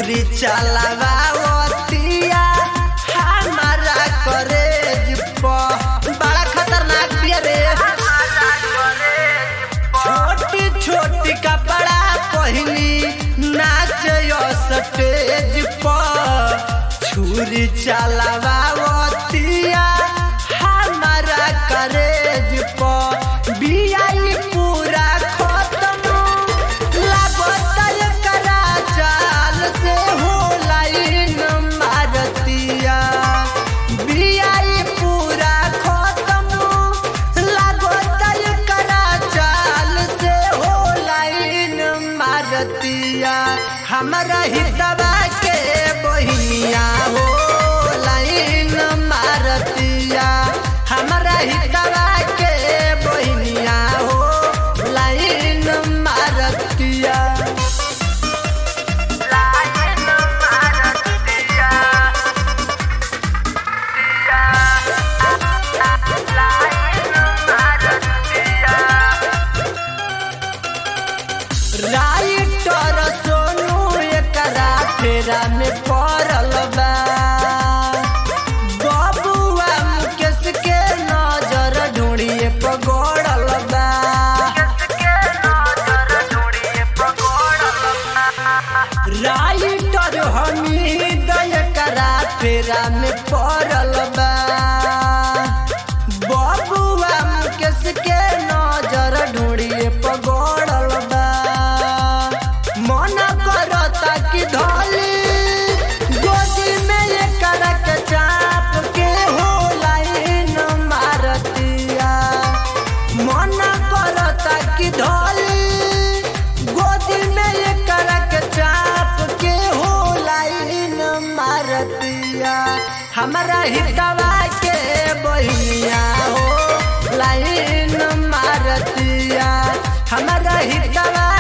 छुरी चलावतिया हमारा करेज प बड़ा खतरनाक बिया रे छोटी छोटी कपड़ा पहनी नाच स्टेज पर छुरी चलावतिया हमारा करेज पर बियाई पूरा खत्म लागत करा चाल से हो लाइन मारतिया बियाई पूरा खत्म लागत करा चाल से हो लाइन मारतिया हमरा हितवा के बहिनिया हो लाइन मारतिया हमरा हितवा के बहिनिया हो लाइन मारतिया राइटर सोनू एकरा फेरा में पड़ल बा बबुआ मुकेश के नजर ढूंढिए पगड़ल बा राइटर हमीद एकरा फेरा में पड़ल बा बबुआ मुकेश के नजर ढूंढिए पगड़ल बा मन करता कि धोली गोदी में ये करक चाप के हो लाइन मारतिया मन करता कि धोली गोदी में ये करक चाप के हो लाइन मारतिया हमारा हितवा के बहिनिया हो लाइन मारतिया हमारा हितवा